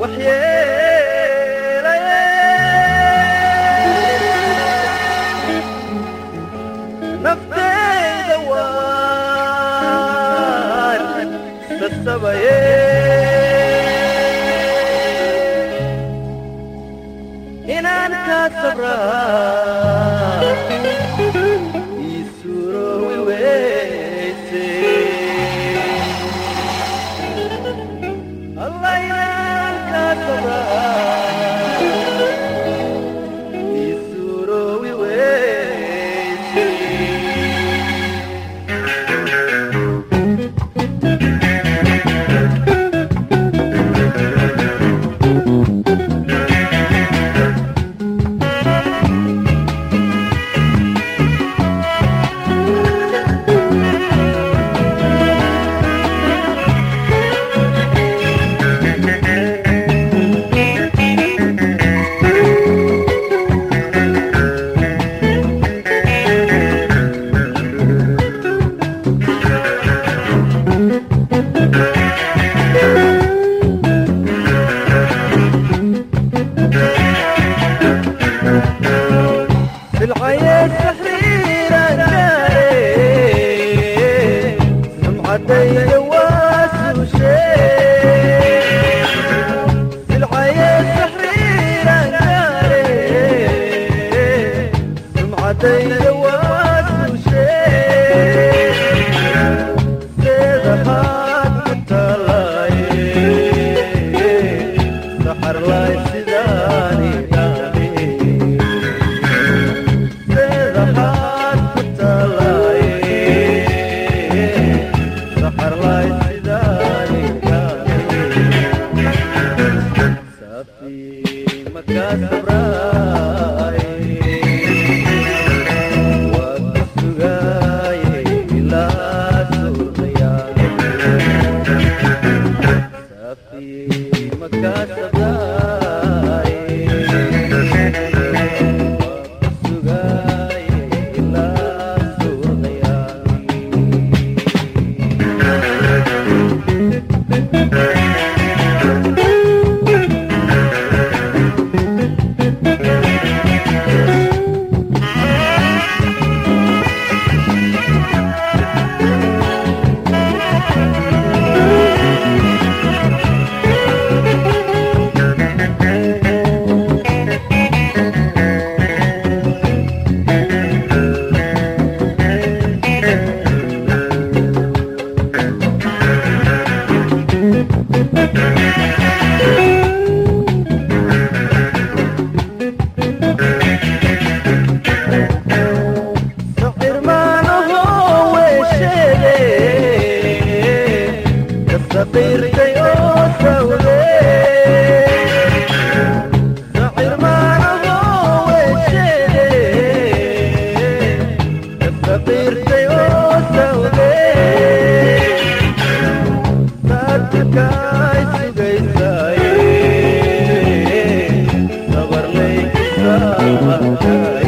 naftayda waan sasabaye inaan kaa sabraa ii suuroowi weyse allah inaan kaa sabraa ii suuroowi weyse بالعيا سحريرا جاري سمعتي واس وشي بالعيا سحريرا جاري سمعتي واس وشي سيدخات كتلاي سحر لاي سيداني داني سحر ما هو وشيلي الصغير جيوسه وليه سحر ما هو وشيلي الصغير جيوسه وليه صدق عايز جيساي صبر ليك صبر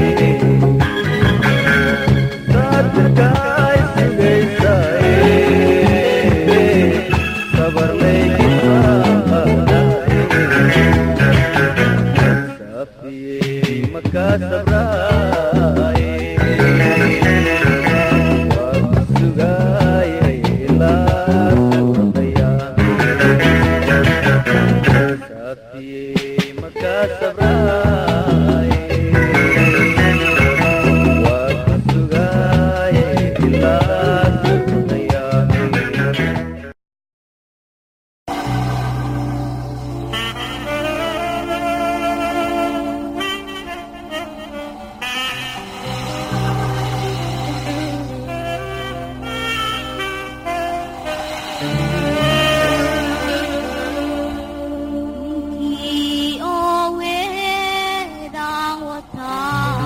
Kii oo weedhaan wataa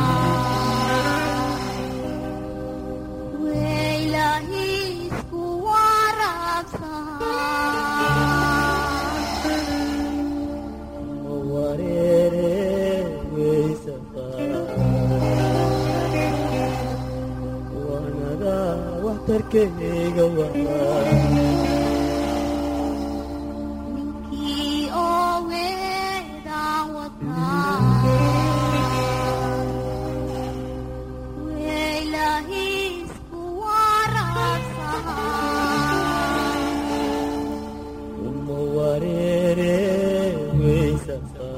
weylaahiisku waraabsaa waxtarkeyga waa ninkii oo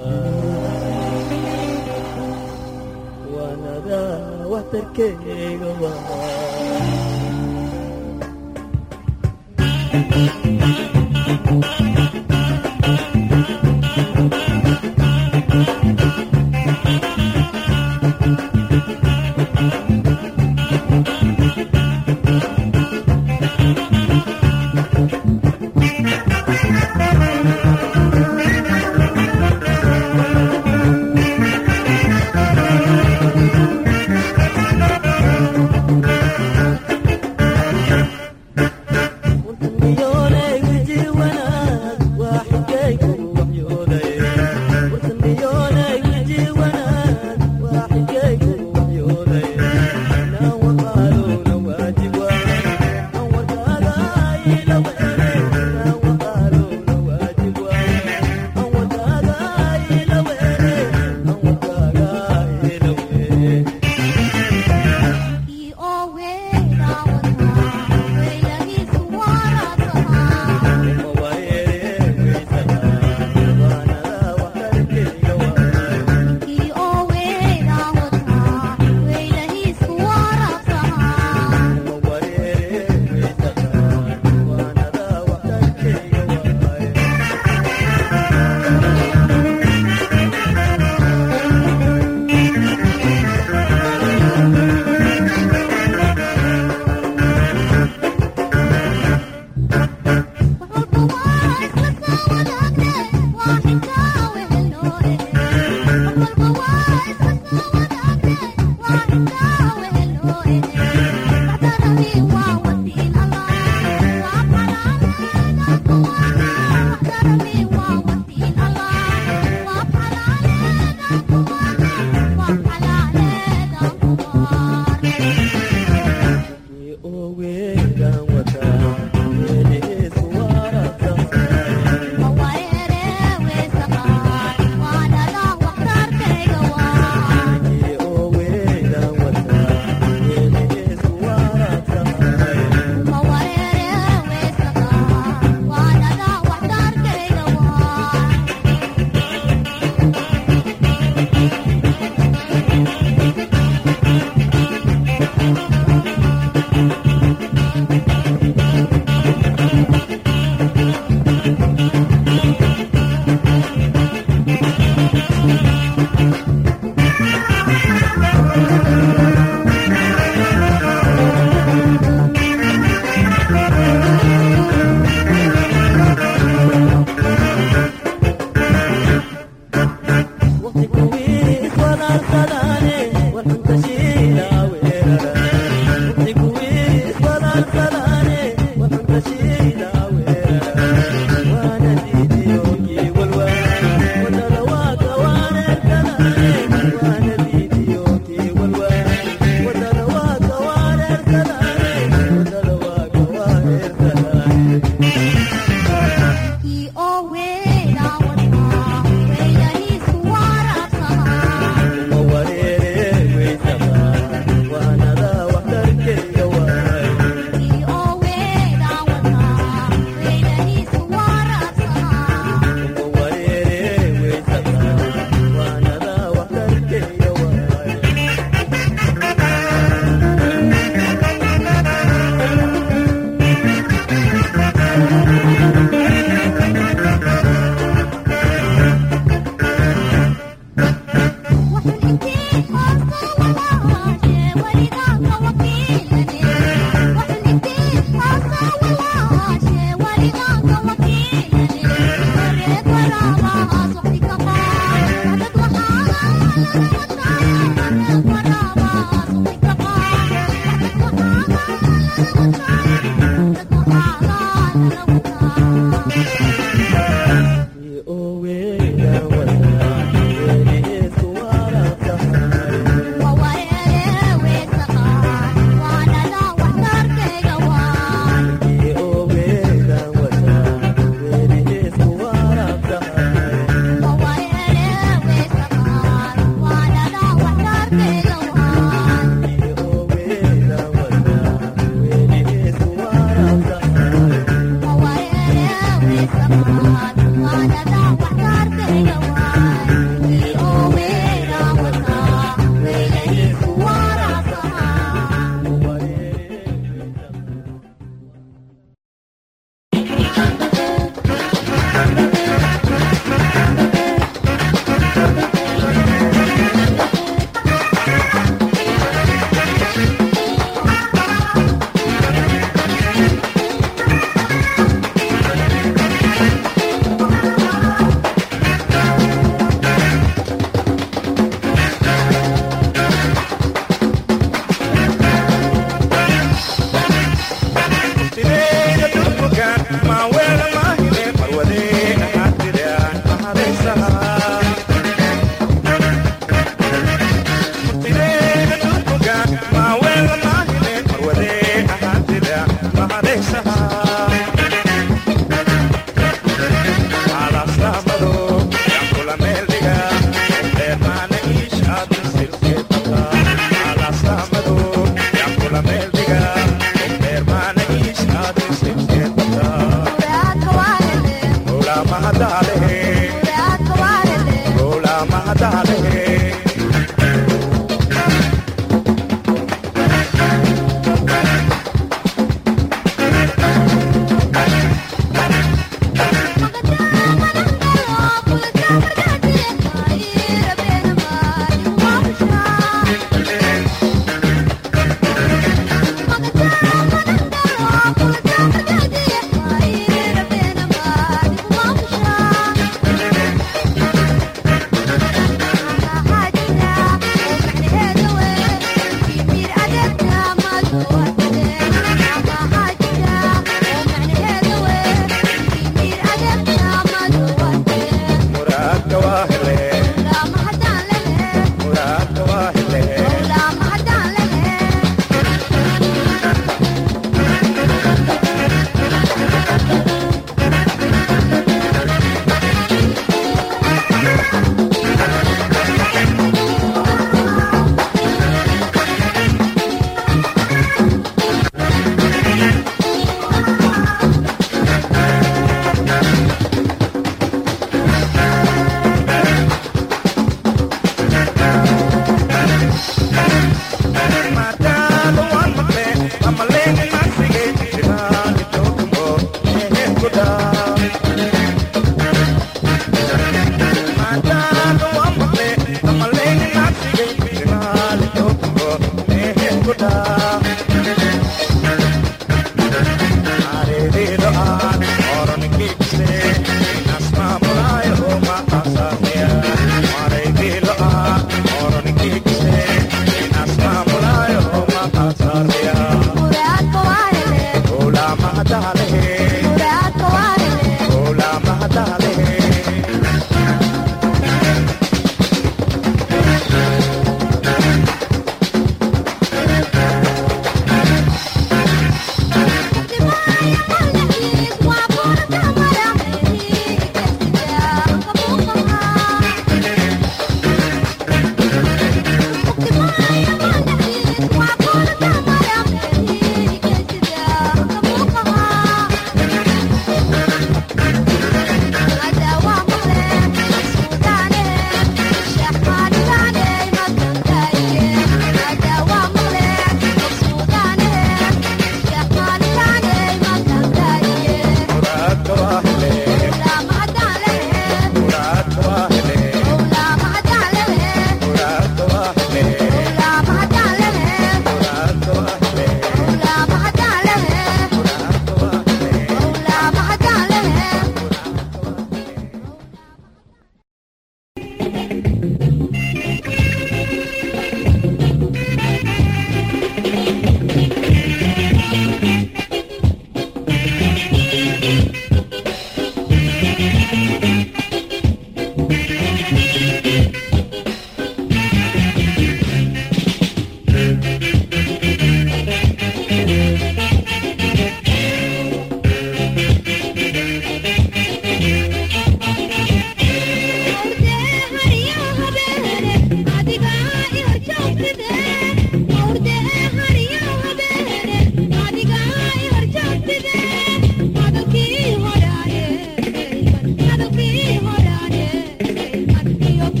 waanada waxtarkeyga waa miyoonay wiji wanaag waa xigaygu waxyo Thank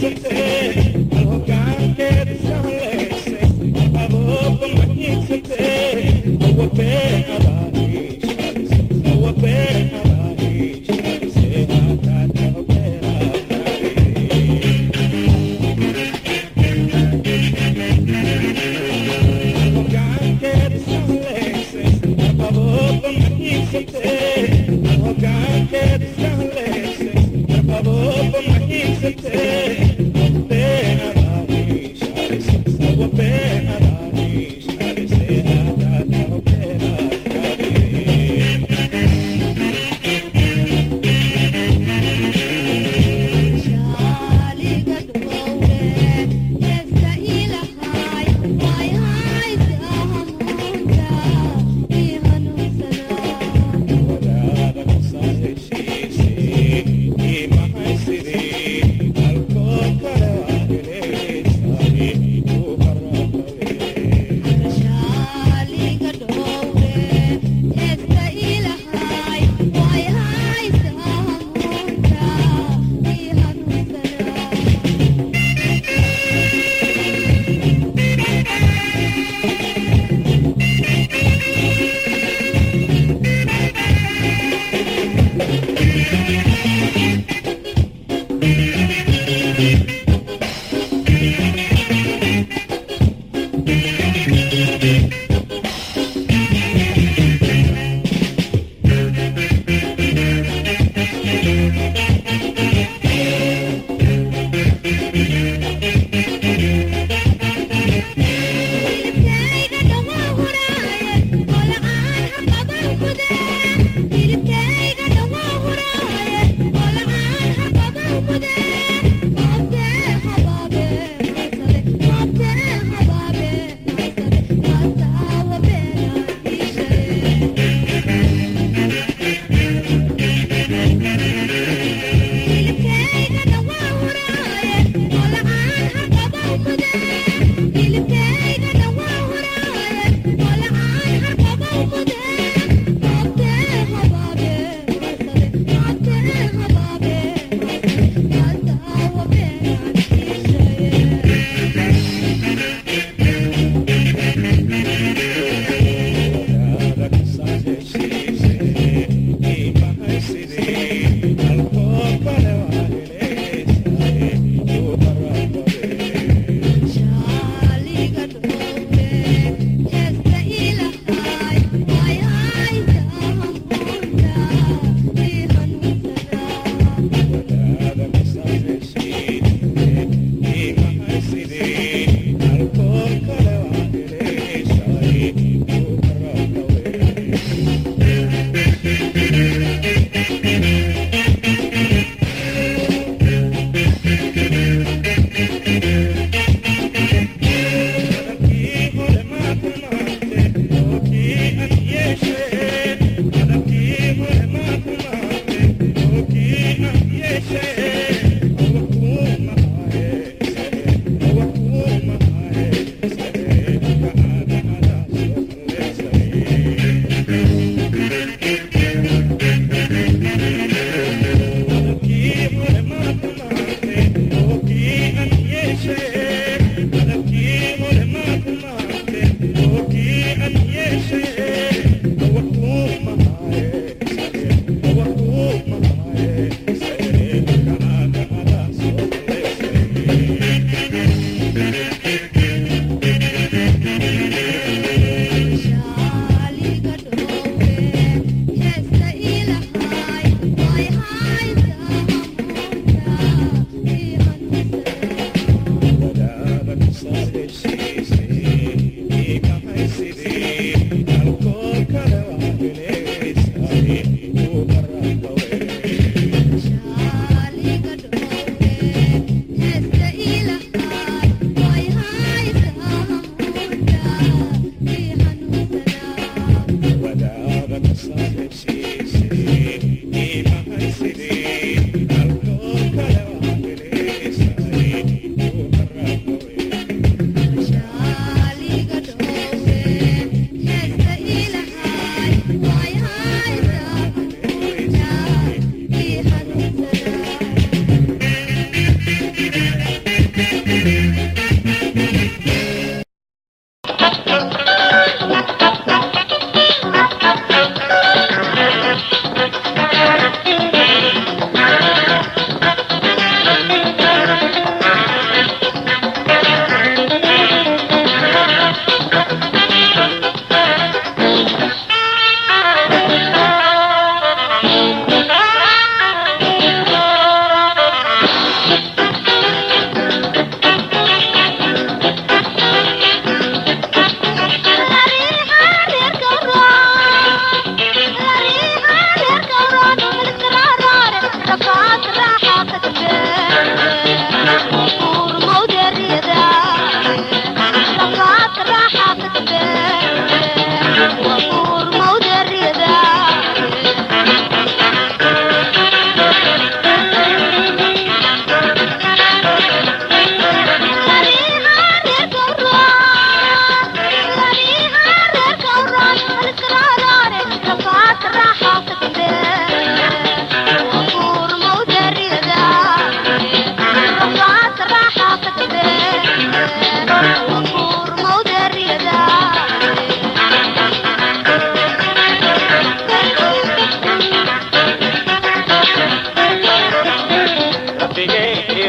Thank you.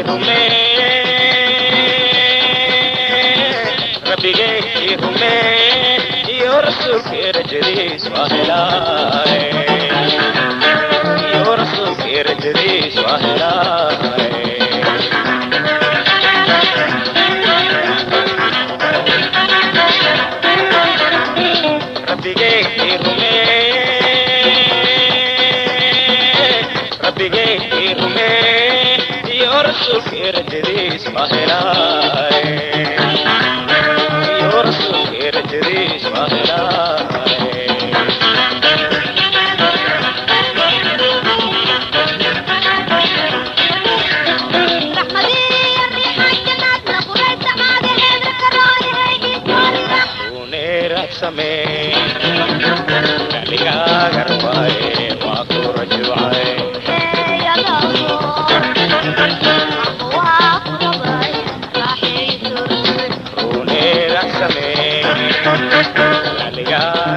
rume rabbigay rume iyo rasuulkii rajadiis waa helaaye iyo rasuulkii rajadiis waa helaaye rabbigay rume rabbigay rume iyo rasuulkii rajadiis waa helaaye iyo rasuulkii rajadiis waa helaaye uneeragsame galigaaga rabaaye waa ku rajuucay uneeragsame galigaaga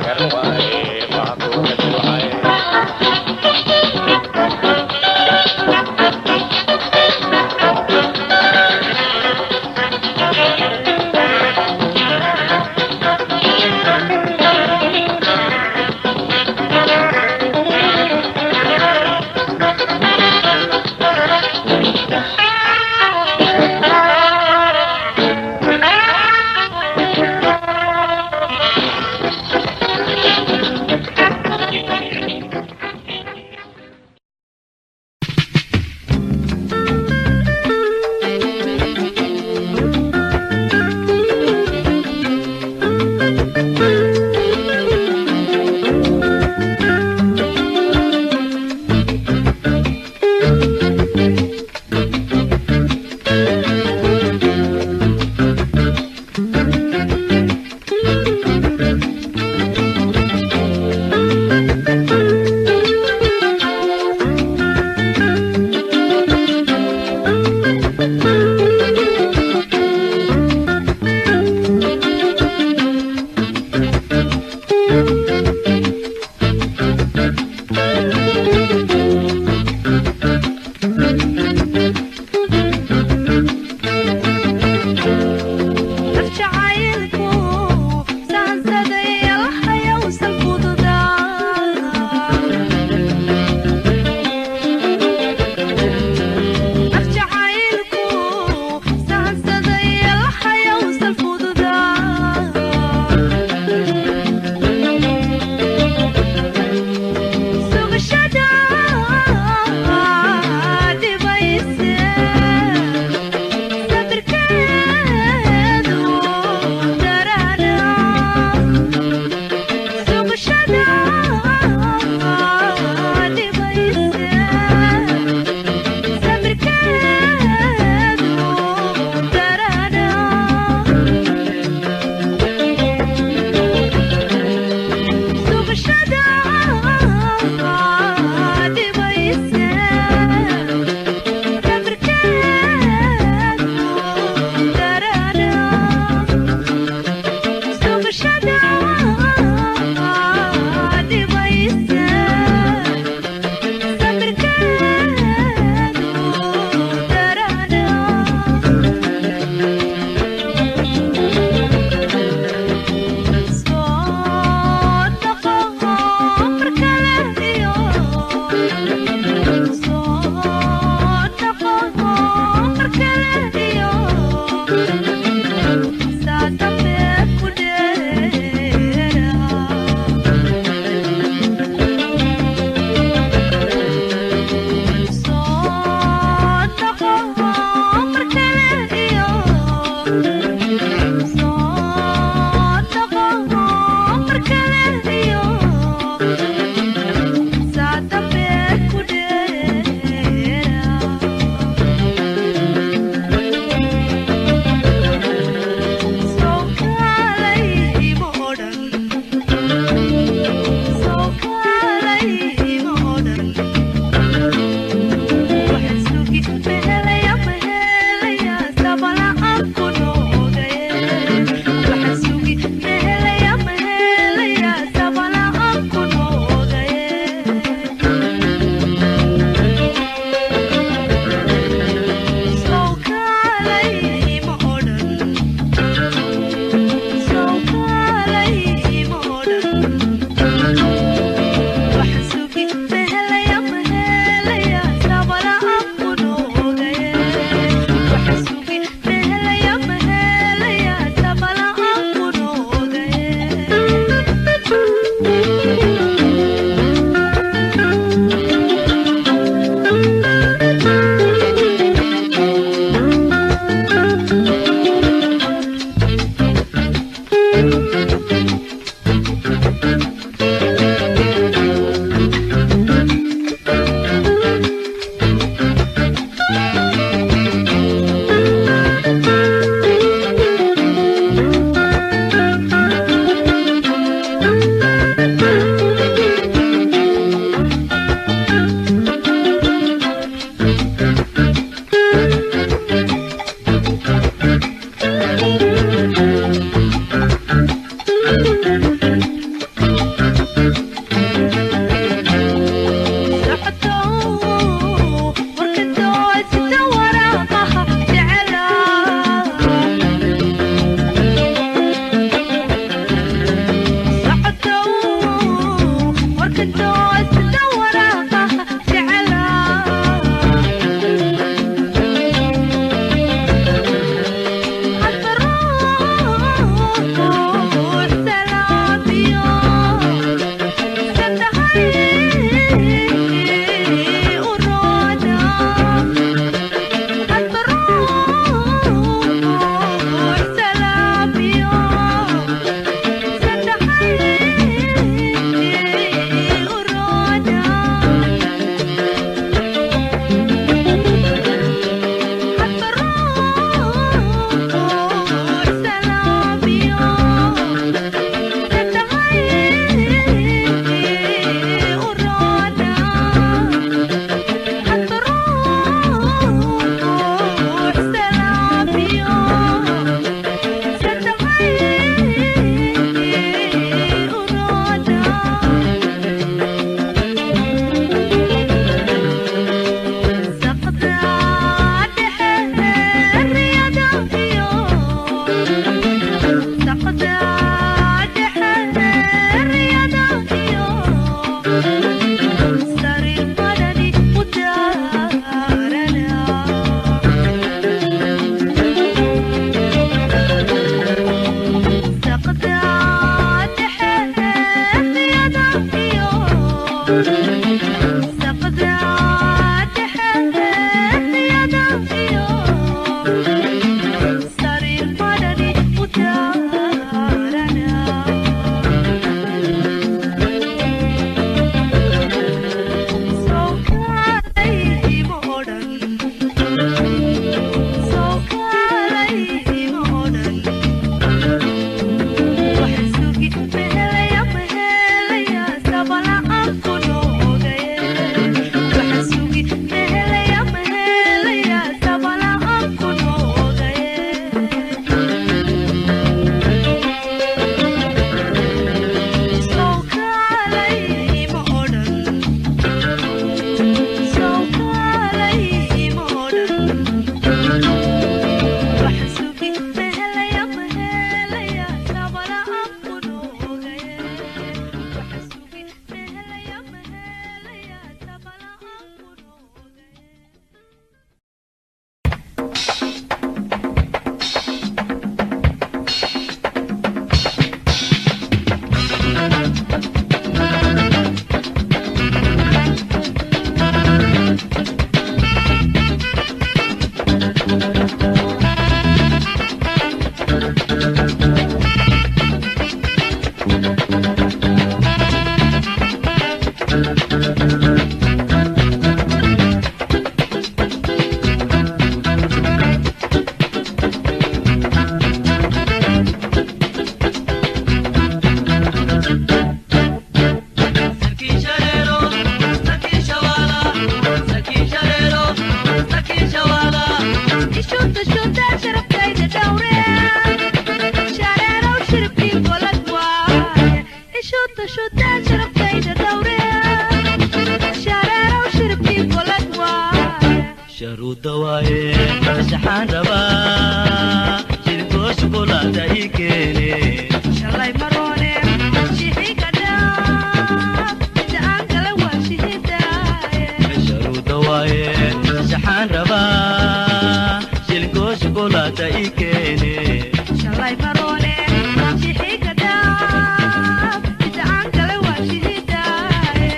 sharuuda waaye saxaan rabaa jidkoo shukulaada ii keene shalay maroone shixiga dhaaf inta aan kale waa shihidaaye sharuuda waaye saxaan rabaa jidkoo shukulaada ii keene shalay maroone shixiga dhaaf inta aan kale waa shihidaaye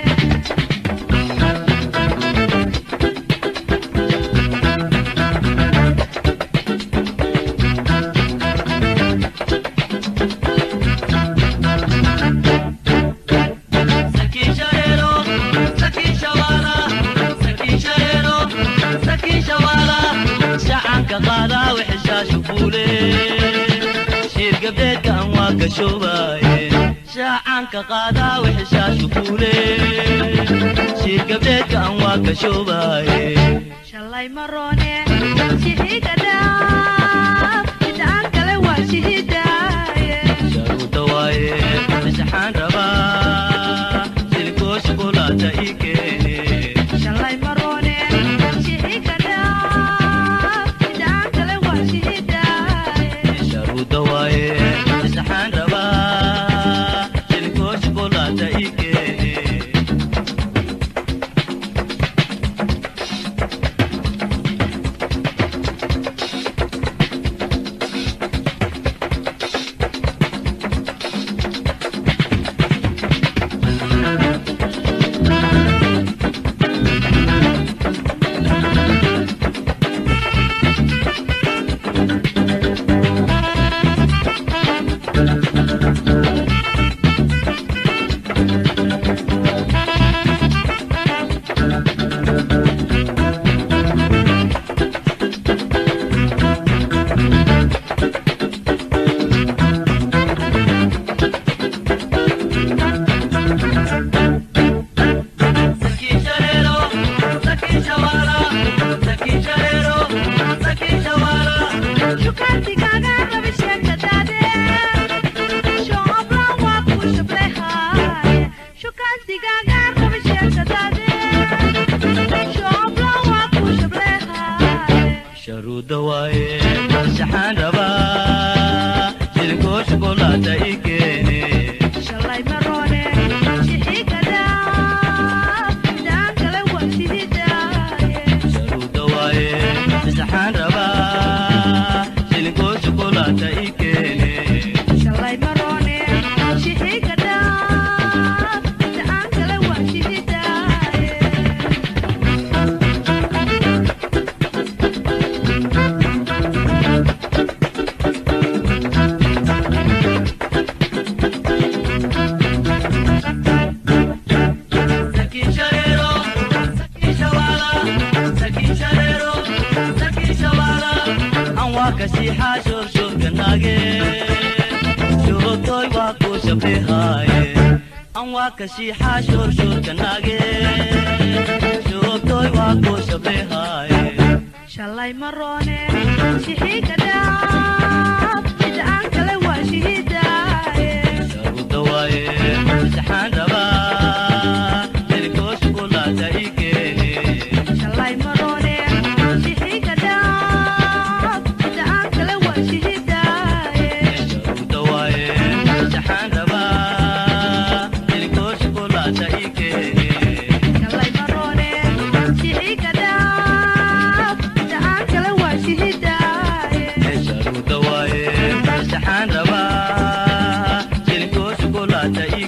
Sakin shareero, sakin shawaala, sakin shareero, sakin shawaala. Shacanka qaadaa wixishaa shukuule. Shiir gabdheedka aan waa ka shoobaaye. Shacanka qaadaa wixishaa shukuule. Shiir gabdheedka aan waa ka shoobaaye. shalay maroone shixiga dhaaf inta aan kale waa shihidaaye Sharuuda waaye, saxaan rabaa. Silkoo shukulaata ii keene. shalay maroone shixiga dhaaf inta aan kale waa shihidaaye sharuuda waaye saxaan rabaa silkoo shukulaata ii keene Sakin shareero, sakin shawaala, sakin shareero, sakin shawaala. shukaantigaaga rabi sheekadaade shooblan waa ku shableehaaye shukaantigaaga rabi sheekadaade shooblan waa ku shableehaaye sharuuda waaye saxaan rabaa silkoo shukulaata ii keene shalay maroone shixiga dhaaf midaan kale waa shihidaaye sharuuda waaye saxaan rabaa silkoo shukulaata ii keene shalay maroone shixiga dhaaf midaan kale waa shihidaaye Sakin shareero, sakin shawaala, sakin shareero, sakin shawaala. Aan waa ka siixaa shoorshorka naage, shoortooy waa ku shableehaaye. Aan waa ka siixaa shoorshorka naage, shoortooy waa ku shableehaaye. shalay maroone shixiga dhaaf inta aan kale waa shihidaaye Sharuuda waaye, saxaan rabaa, hilkoo shukulaata ii keene. shalay maroone shixiga dhaaf inta aan kale waa shihidaaye sharuuda waaye, saxaan rabaa, hilkoo shukulaata ii keene. shalay maroone shixiga dhaaf inta aan kale waa shihidaaye sharuuda waaye saxaan rabaa silkoo shukulaata ii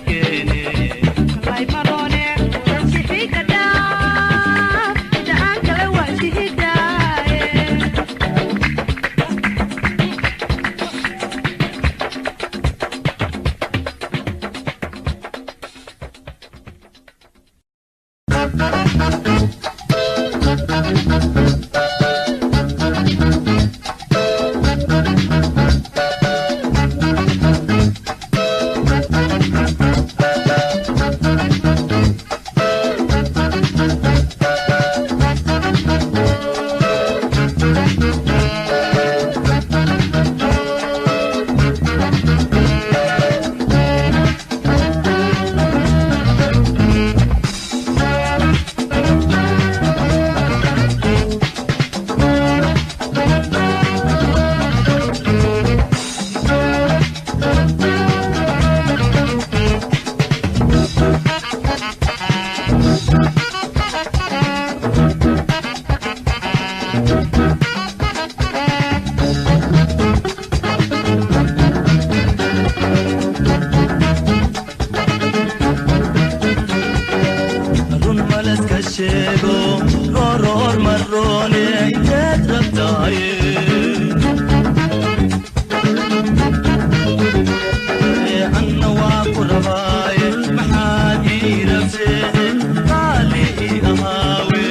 anna waa ku rabaaye maxaad ii rabsee qaali ii ahaawe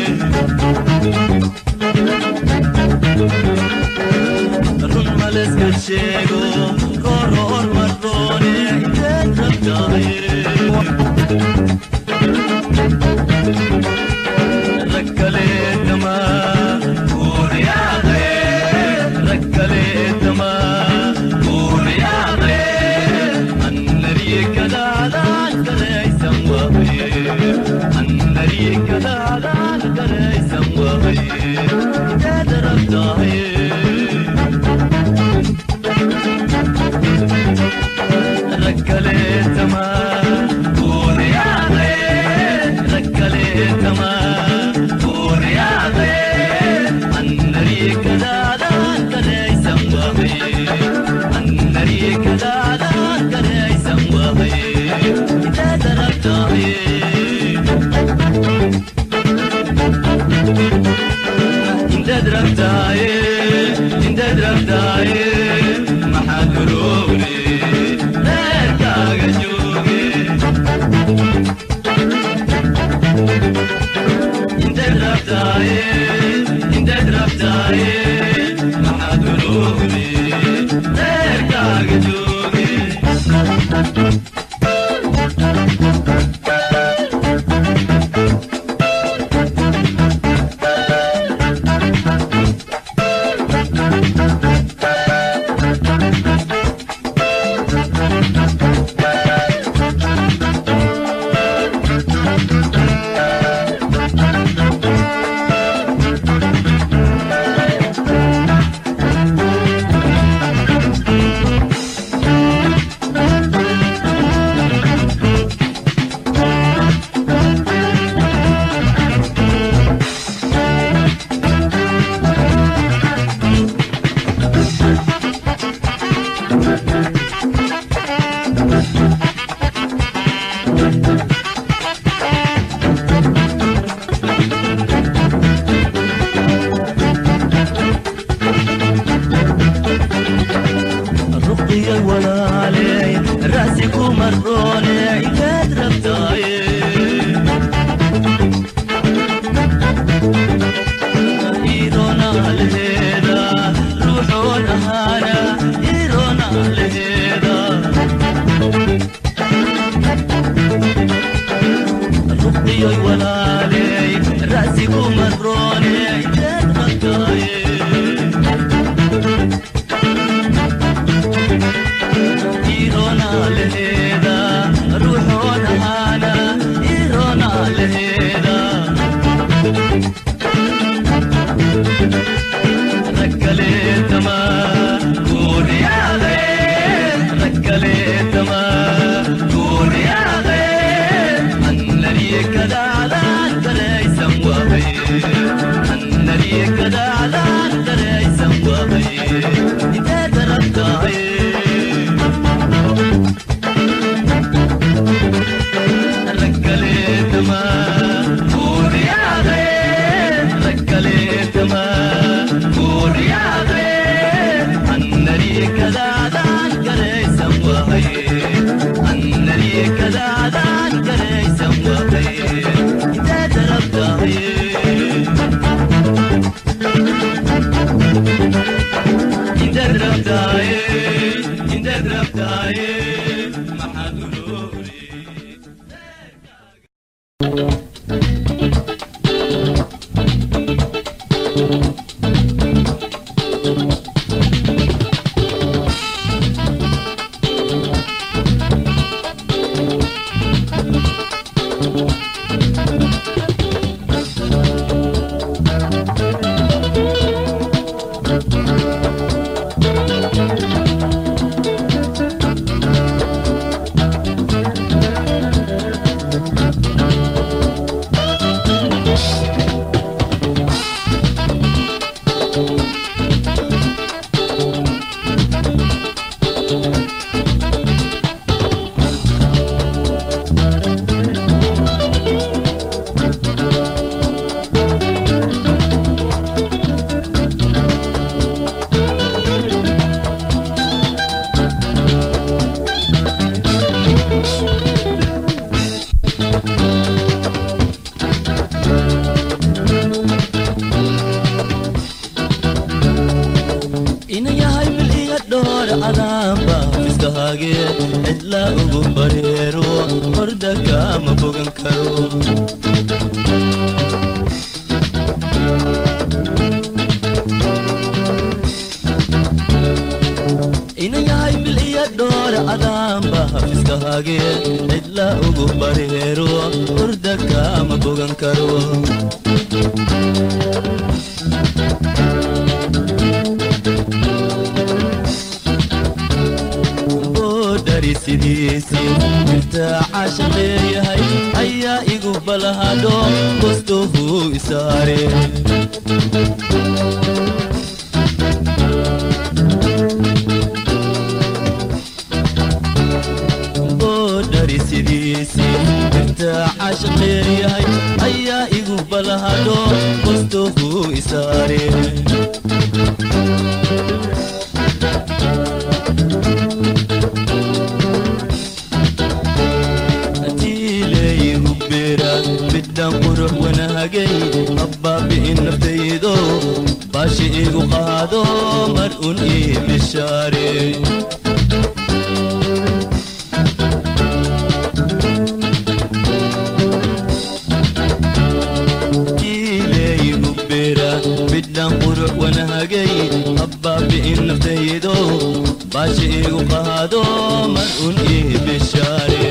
run maleska sheego goor mardoone inteed rabtaaye rakaleetama uuriyaaqe rakaleetama uuriyaaqe annariye kadaalaan garaysan waaye annariye kadaalaan garaysan waaye inteed rabtaaye rakaleetama uuriyaaqe rakaleetama uuriyaaqe annariye kadaalaan garaysan waaye annariye kadaalaan garaysan waaye inteed rabtaaye inteed rabtaaye inteed rabtaaye maxaad uroogre reerkaaga jooge inteed rabtaaye inteed rabtaaye maxaad uroogre reerkaaga jooge ruqiyay walaaley ra'si ku marroone inteed rabtaaye iroona leheeda ruuxoon ahaana iroona leheeda ruqiyay walaaley ra'si ku marroone inteed rabtaaye iroona leheeda ruuxoon ahaana iroona leheeda rakkaleetama kuuriyaaqe rakkaleetama kuuriyaaqe annariye kadaalaan garaysan waaye annariye kadaalaan garaysan waaye inteed rabtaaye rakaleetama kuuriyaaqe rakaleetama kuuriyaaqe annariye kadaalaan garaysan waaye annariye kadaalaan garaysan waaye inteed rabtaaye inteed rabtaaye inteed rabtaaye maxaad uroore fiskaage cidla ugu bareero horda kama bogan karo inayahay mil iyo dhoor adaanba fiskaage cidla ugu bareero horda kama bogan karo boodhari sidiisii irtaaca shaqeeyahay ayaa igu balahadho bostohu isaare boodhari sidiisii irtaaca shaqeeyahay ayaa igu balahadho bostohu isaare tiileeyigu beera midhaan qurux wanaagay abbaabi'in naftaydo baashi igu qaado mar un ii bishaare tiileeyigu beera midhaan qurux wanaagay abbaabi'in naftaydo baashi igu qaado mar un ii bishaare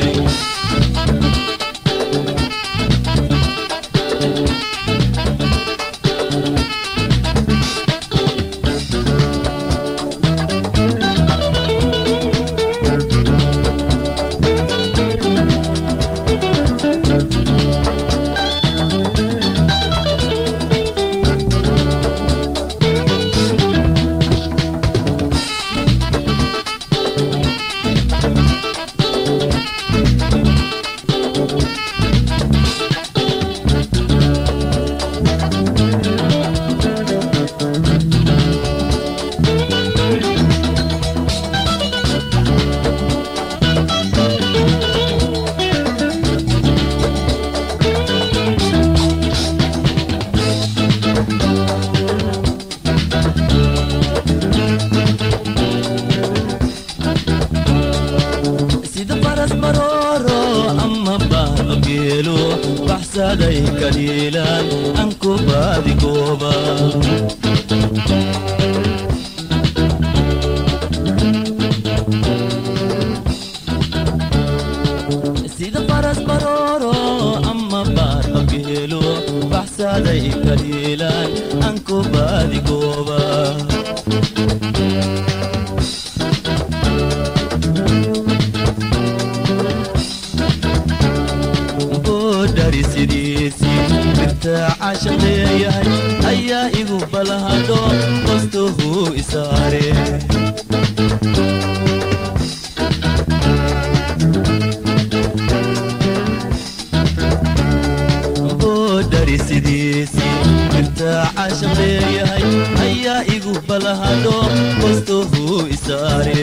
sida faras marooro ama baaba geelo baxsaday kaliilaan aan ku baadi gooba sida faras marooro ama baaba geelo baxsaday kaliilaan aan ku baadi gooba boodhari sidiisii irtaaca shaqeeyahay ayaa igu balahadho qostuhu isaare boodhari sidiisii irtaaca shaqeeyahay ayaa igu balahadho qostuhu isaare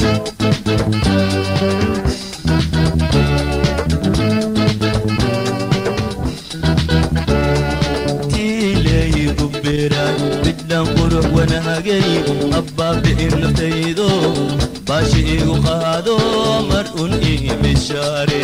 tiileeyigu beeraan midhaan qurux wanaagay abbaabi'in naftaydo baashi igu qaado mar un ii bishaare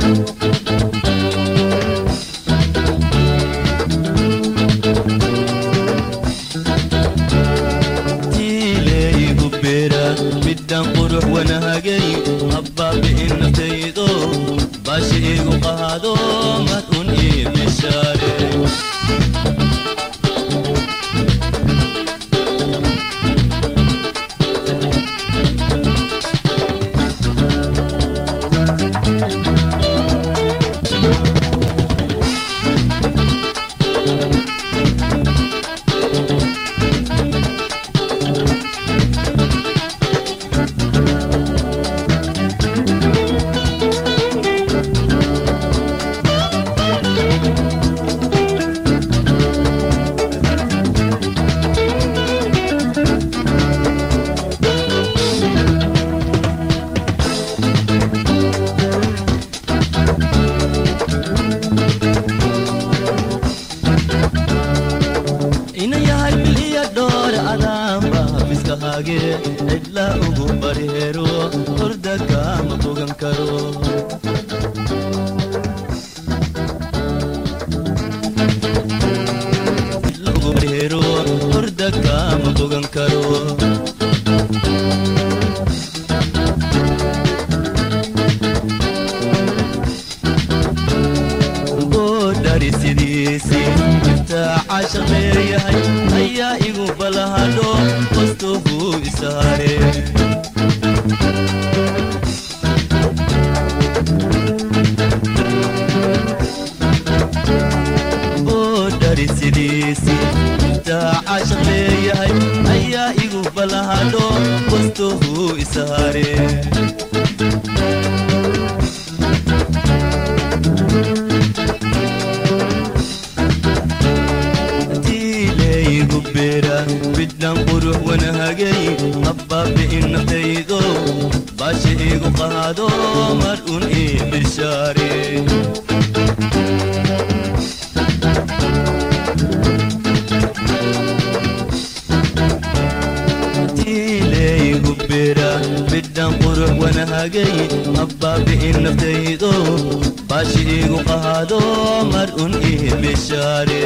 tiileeyigu beeraan midhaan qurux wanaagay abbaabi'in naftaydo baashi igu qaado mar un ii bishaare fiskahage cidla ugu bareero horda kama bogan karo Cidla ugu bareero horda kama bogan karo boodhari sidiisi intaa cashaq leeyahay ayaa igu balahadho hostuhuu isaare boodhari sidiisi intaa cashaq leeyahay ayaa igu balahadho hostuhuu isaare tiilaygu beera bidhan qurux wanahagay habbaabi'in naftaydo baasha igu qaado mar un ii bishaare tiilaygu beera bidhan qurux wanahagay habbaabi'in naftaydo baasha igu qaado mar un ii bishaare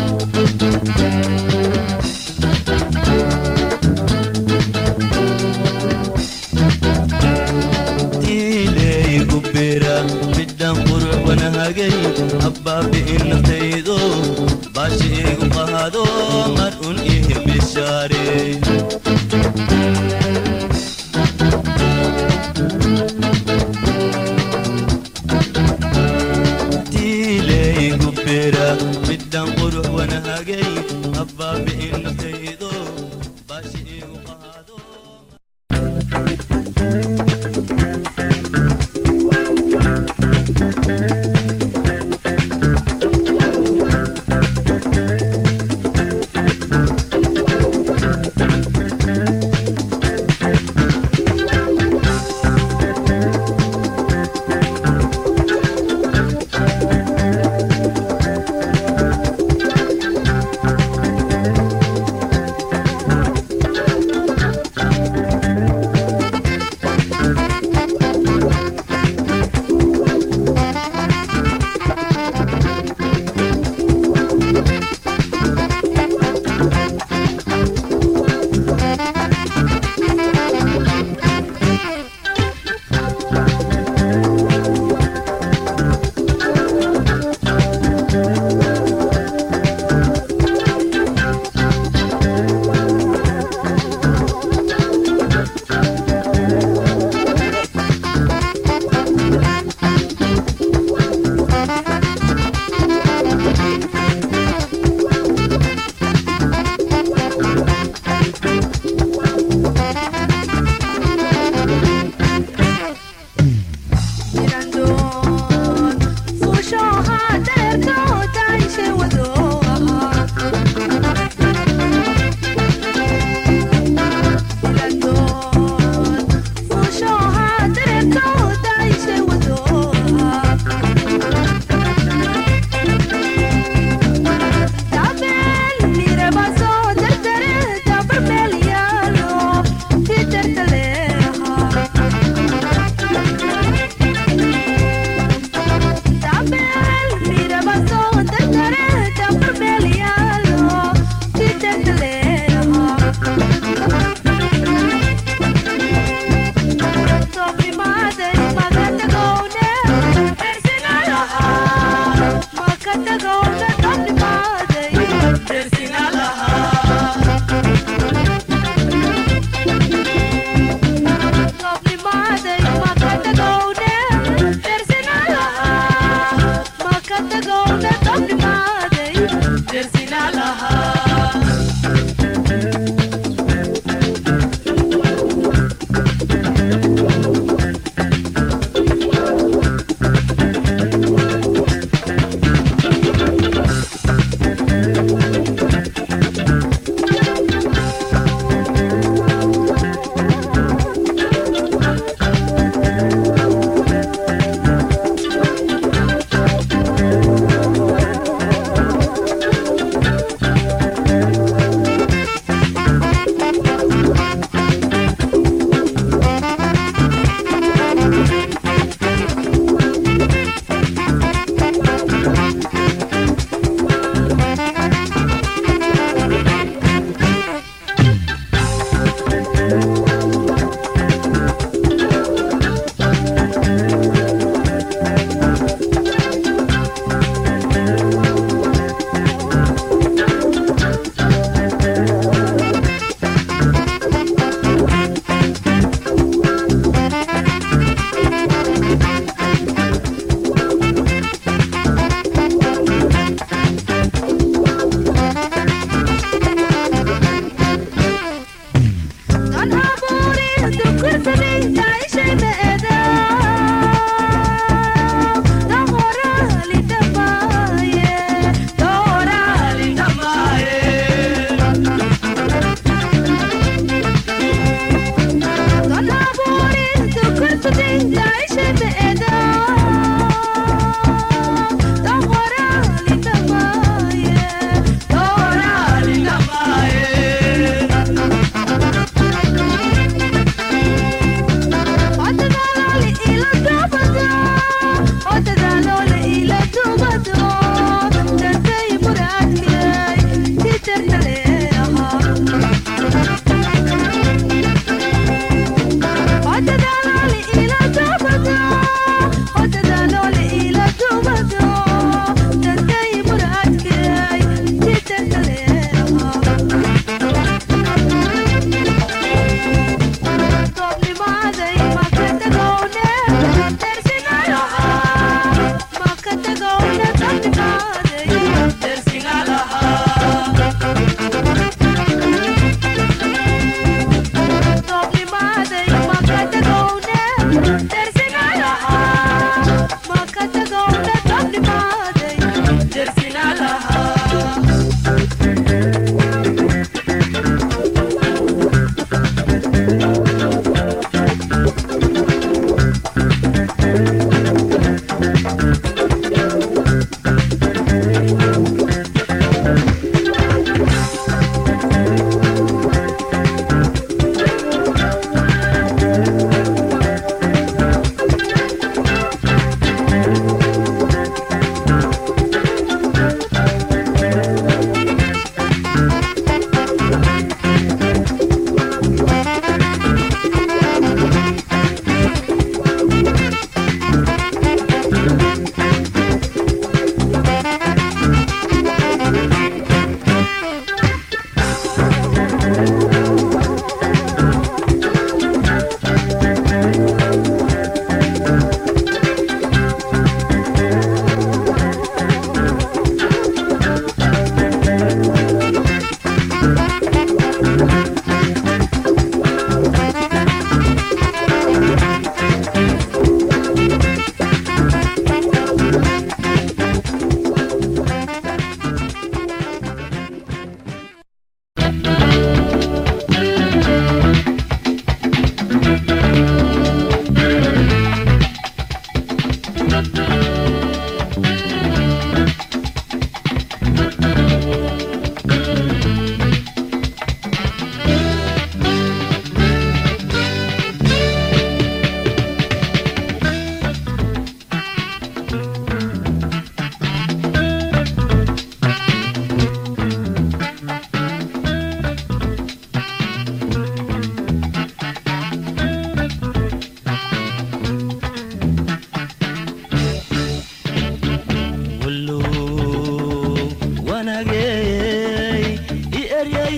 tiilaygu beera bidhan qurux wanahagay habbaabi'in naftaydo baasha igu qaado mar un ii bishaare tiilaygu beera bidhan qurux wanahagay habbaabi'in naftaydo baasha igu qaado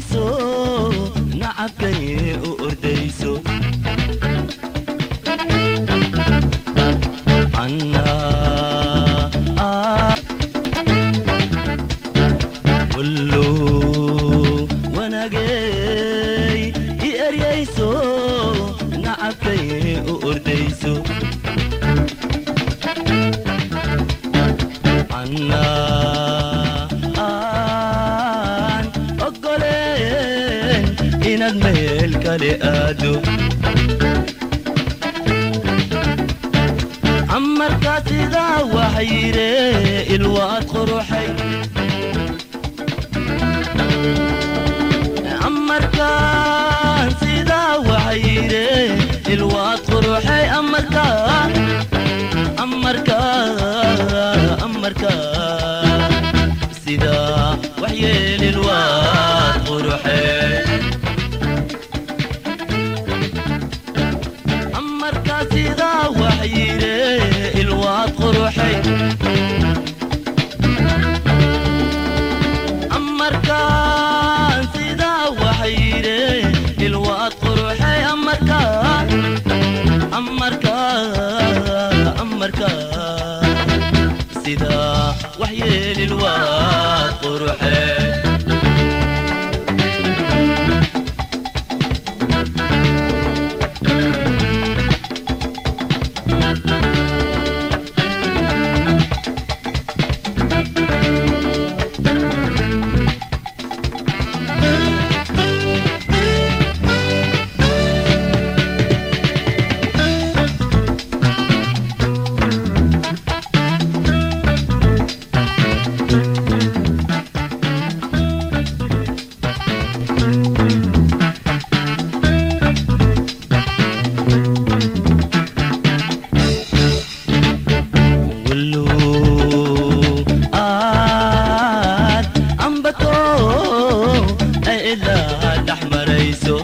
eryayso nacabkay u ordayso annaa wallo wanaagay i eryayso nacabkay u ordayso annaa aan oggoleen inaad meel kale aado amarkaa sidaa waxayire ilwaad quruxay amarkaan sidaa waxayire ilwaad quruxay amarkaa amarkaa amarkaa sidaa waxyeel ilwaad quruxay amarkaa sidaa waxyire ilwaad quruxay amarkaan sidaa waxyire ilwaad quruxay amarkaa amarkaa amarkaa sidaa waxyeel ilwaad quruxay wallo aad ambato ay ilaa dhex marayso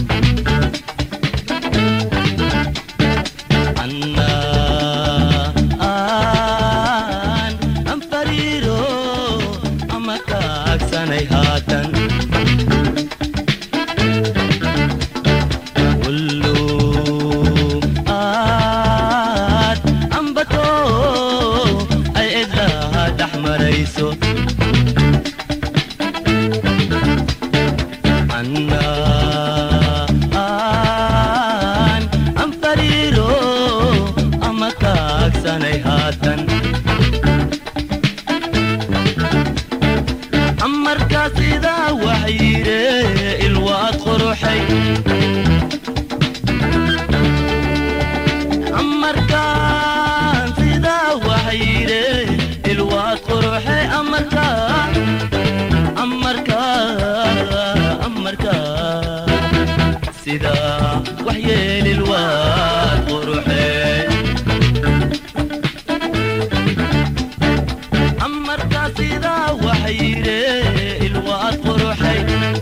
annaa aan anfariiro ama kaagsanay haatan wallo aad ambato ay idlaa dhex marayso annaa aan anfariiro ama kaagsanay haatan amarkaa sidaa waxyire ilwaad quruxay amarkaan sidaa waxyire ilwaad quruxay amarkaa amarkaa amarkaa sidaa waxyeel ilwaad quruxay amarkaa sidaa waxyire ilwaad quruxay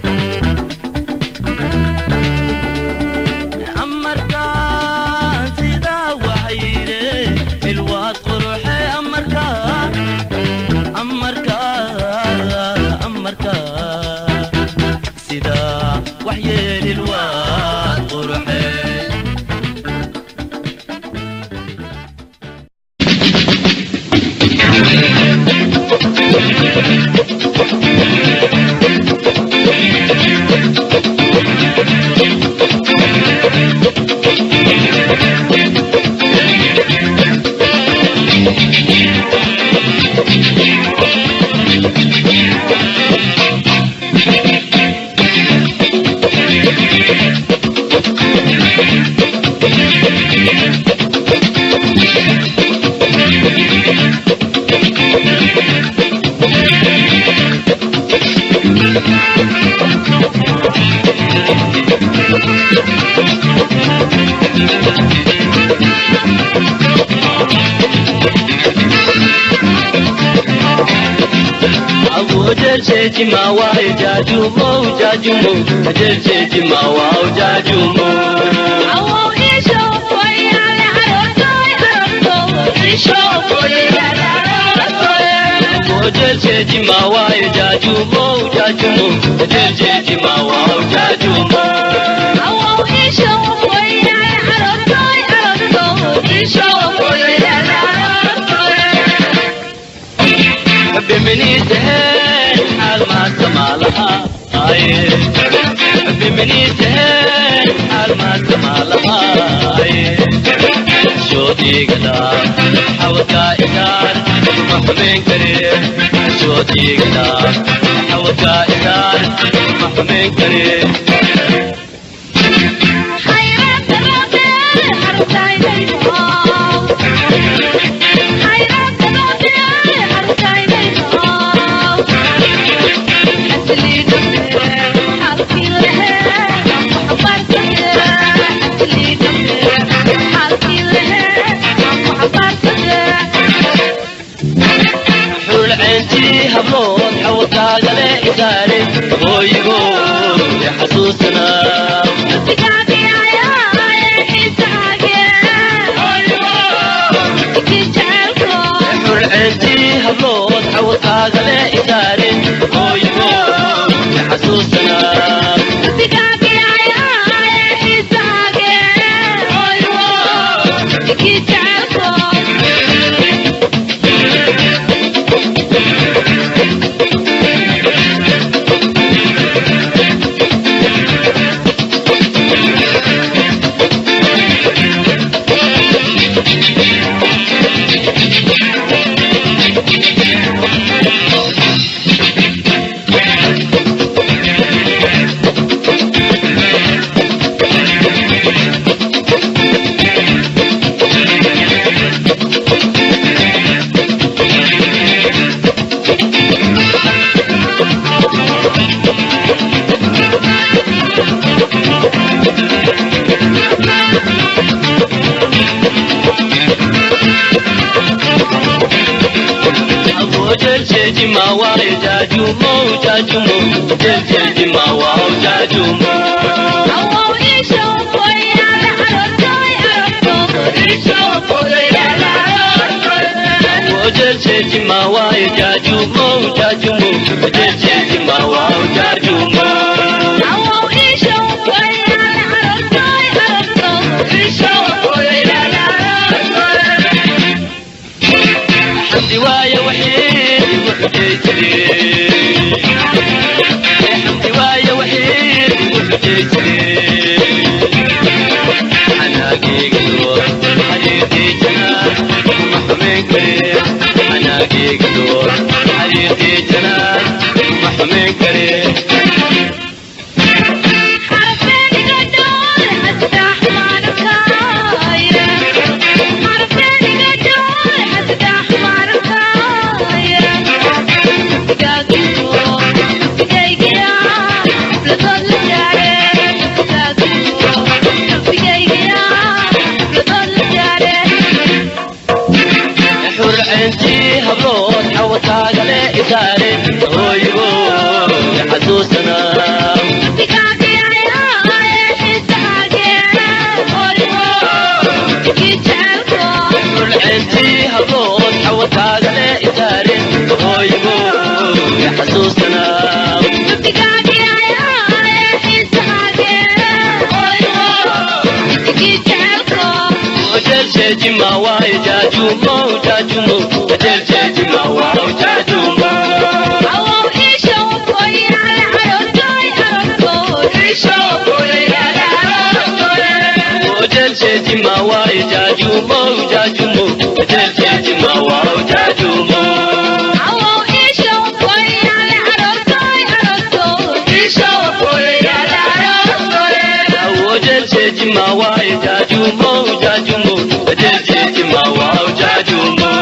amarkaan sidaa waxyire ilwaad quruxay amarkaa amarkaa amarkaa sidaa waxyeel ilwaad quruxay jimawa jajumo jajumo jeje jimawa jajumo Awo isho foyale haroto haroto isho foyale haroto Ojeljeji mawayo jajumo jajumo Ojeljeji mawayo jajumo بمنيتهن حال ما سمالها آيه بمنيتهن حال ما سمالها آيه شو ديقنا حوكا إدار محمين كريم شو ديقنا حوكا إدار محمين كريم حول عينتي هبلون حوكا غلي إداري غويغو يا حسوسنا حول عينتي هبلون حوكا غلي إداري غويغو يا حسوسنا Ojeljeji mawayo jajumo jajumo Ojeljeji mawayo jajumo Ojeljeji mawayo jajumo jajumo Ojeljeji mawayo jajumo حمدي وايا وحيد وحجيتني حمدي وايا وحيد وحجيتني أنا قيقدو حريقي جناح محمين كريم أنا قيقدو حريقي جناح محمين كريم حور عينتي هبلون حوكا غلي إداري غويغو يا حسوسنا حور عينتي هبلون حوكا غلي إداري غويغو يا حسوسنا Ojeljeji mawayo jajumo jajumo Ojeljeji mawayo jajumo Ojeljeji mawayo jajumo jajumo Ojeljeji mawayo jajumo Ojeljeji mawayo jajumo jajumo Ojeljeji mawayo jajumo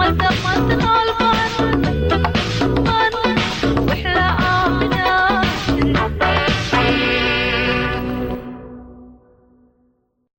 manta manta